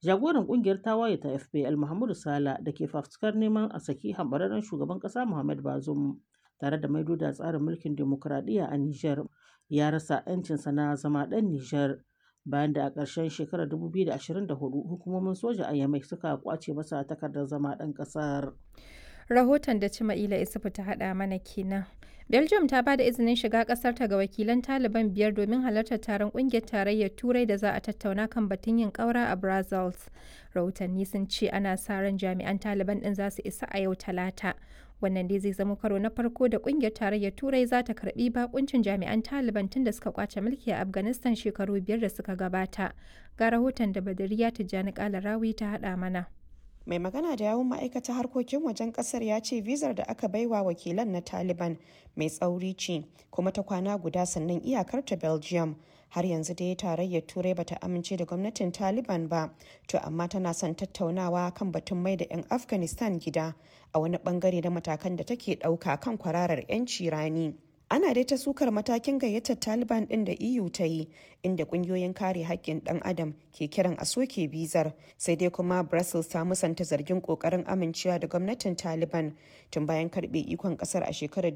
Jagoran kungiyar tawaye ta FPL Muhammadu Sala da ke fafutukar neman a saki hambararren shugaban ƙasa Muhammad Bazoum tare da maido da tsarin mulkin demokuraɗiyya a Nijar ya rasa 'yancinsa na zama ɗan Nijar bayan da a ƙarshen shekarar 2024 hukumomin soja a Yamai suka kwace masa takardar zama ɗan ƙasar. Rahoton da Cima'ila Isufu ta haɗa mana kenan. Belgium ta ba da izinin shiga ƙasar ta ga wakilan Taliban biyar domin halartar taron ƙungiyar tarayyar Turai da za a tattauna kan batun yin ƙaura a Brussels. Rahotanni sun ce ana sa ran jami'an Taliban ɗin za su isa a yau Talata. Wannan dai zai zama karo na farko da ƙungiyar tarayyar Turai za ta karɓi bakuncin jami'an Taliban tun da suka kwace mulki a Afghanistan shekaru biyar da suka gabata. Ga rahoton da Badariya Tijjani Kalarawi ta haɗa mana. mai magana da yawun ma'aikatar harkokin wajen kasar ya ce vizar da aka baiwa wakilan na taliban mai tsauri ce kuma ta kwana guda sannan iyakar ta belgium har yanzu dai tarayyar turai bata amince da gwamnatin taliban ba to amma tana son tattaunawa kan batun mai da 'yan afghanistan gida a wani bangare na matakan da take ɗauka kan kwararar 'yanci rani ana dai ta sukar matakin gayyatar taliban din da eu ta yi inda kungiyoyin kare haƙƙin ɗan adam ke kiran a soke bizar sai dai kuma brussels ta musanta zargin ƙoƙarin amincewa da gwamnatin taliban tun bayan karɓe ikon ƙasar a shekarar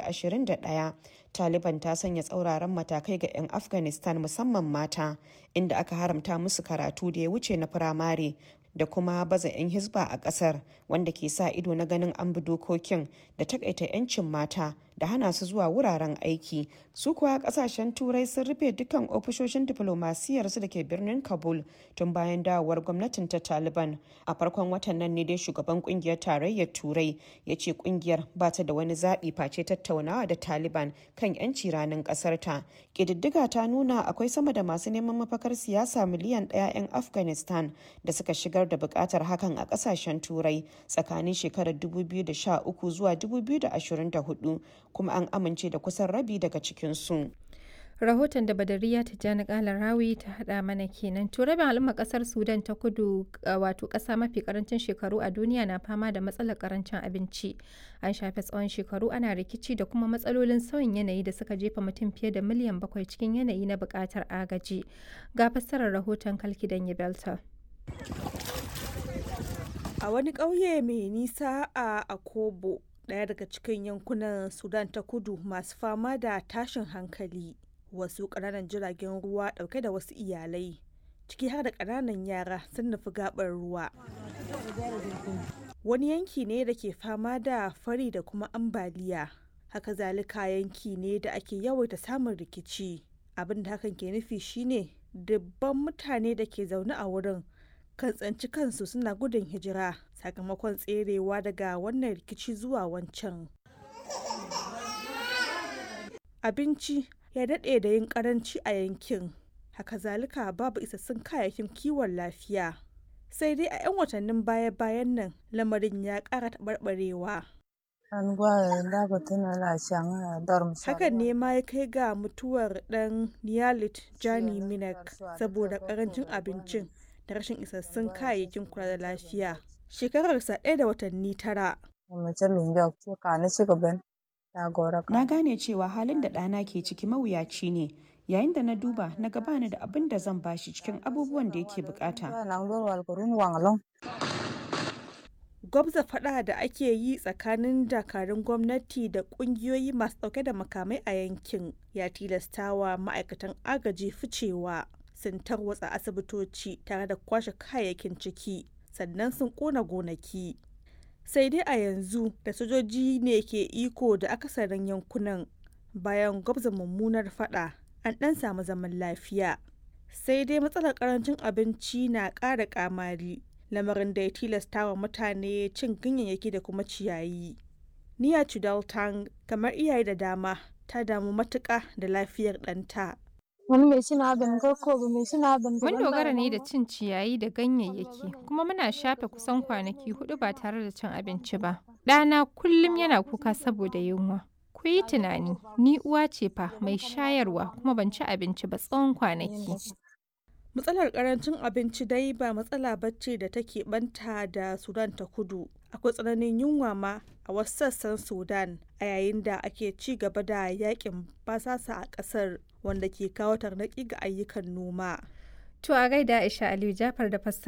2021 taliban ta sanya tsauraran matakai ga 'yan afghanistan musamman mata inda aka haramta musu karatu da ya wuce na firamare da kuma baza 'yan hisba a kasar wanda ke sa ido na ganin an bi dokokin da takaita 'yancin mata da hana su zuwa wuraren aiki su kuwa kasashen turai sun rufe dukkan ofishoshin diplomasiyarsu da ke birnin kabul tun bayan dawowar gwamnatin ta taliban a farkon watan nan ne dai shugaban kungiyar tarayyar turai ya ce kungiyar ba ta da wani zaɓi face tattaunawa da taliban kan 'yanci ranar ƙasar ta ƙididdiga ta nuna akwai sama da masu neman mafakar siyasa miliyan ɗaya 'yan afghanistan da suka shigar da buƙatar hakan a ƙasashen turai tsakanin shekarar 2013 zuwa 2024 kuma an amince da kusan rabi daga cikinsu. rahoton da badariya tijjani kala rawi ta hada mana kenan to rabin al'umma kasar sudan ta kudu wato kasa mafi karancin shekaru a duniya na fama da matsalar karancin abinci an shafe tsawon shekaru ana rikici da kuma matsalolin sauyin yanayi da suka jefa mutum fiye da miliyan bakwai cikin yanayi na bukatar agaji ga fassarar rahoton kalkidan belta a wani ƙauye mai nisa a akobo ɗaya daga cikin yankunan sudan ta kudu masu fama da tashin hankali wasu ƙananan jiragen ruwa ɗauke da wasu iyalai ciki har da ƙananan yara sun nufi gaɓar ruwa wani yanki ne da ke fama da fari da kuma ambaliya haka zalika yanki ne da ake yawaita samun rikici abin da hakan ke nufi shine dubban mutane da ke zaune a wurin kan tsanci kansu suna gudun hijira sakamakon tserewa daga wannan rikici zuwa wancan abinci ya daɗe da yin karanci a yankin haka zalika babu isassun kayayyakin kiwon lafiya sai dai a 'yan watannin baya-bayan nan lamarin ya ƙara taɓarɓarewa hakan ne ma ya kai ga mutuwar ɗan niyalit jani minak saboda ƙarancin abincin da rashin isassun kayayyakin kula da lafiya shekararsa ɗaya da watanni tara na gane cewa halin da ɗana ke ciki mawuyaci ne yayin da na duba na gabani da abin da zan bashi cikin abubuwan da yake bukata gwabza fada da ake yi tsakanin dakarun gwamnati da kungiyoyi masu dauke da makamai a yankin ya tilastawa ma'aikatan agaji ficewa sun tarwatsa asibitoci tare da kwashe kayayyakin ciki sannan sun kona gonaki sai dai a yanzu da sojoji ne ke iko da akasarin yankunan bayan gwabza mummunar fada an dan samu zaman lafiya sai dai matsalar karancin abinci na ƙara kamari lamarin da ya tilasta wa mutane cin ganyayyaki da kuma ciyayi niya chudaltang kamar iyaye da dama ta damu matuƙa da lafiyar ɗanta Mun dogara ne da cin ciyayi da ganyayyaki kuma muna shafe kusan kwanaki hudu ba tare da cin abinci ba. Ɗana kullum yana kuka saboda yunwa. Ku yi tunani, ni uwa ce fa mai shayarwa kuma ban ci abinci ba tsawon kwanaki. Matsalar karancin abinci dai ba matsala bacci da take banta da Sudan ta kudu. Akwai tsananin yunwa ma a wasu sassan Sudan a yayin da ake ci gaba da yakin basasa a ƙasar wanda ke kawo tarnaki ga ayyukan noma. To a gaida Aisha Aliyu Jafar da fassara.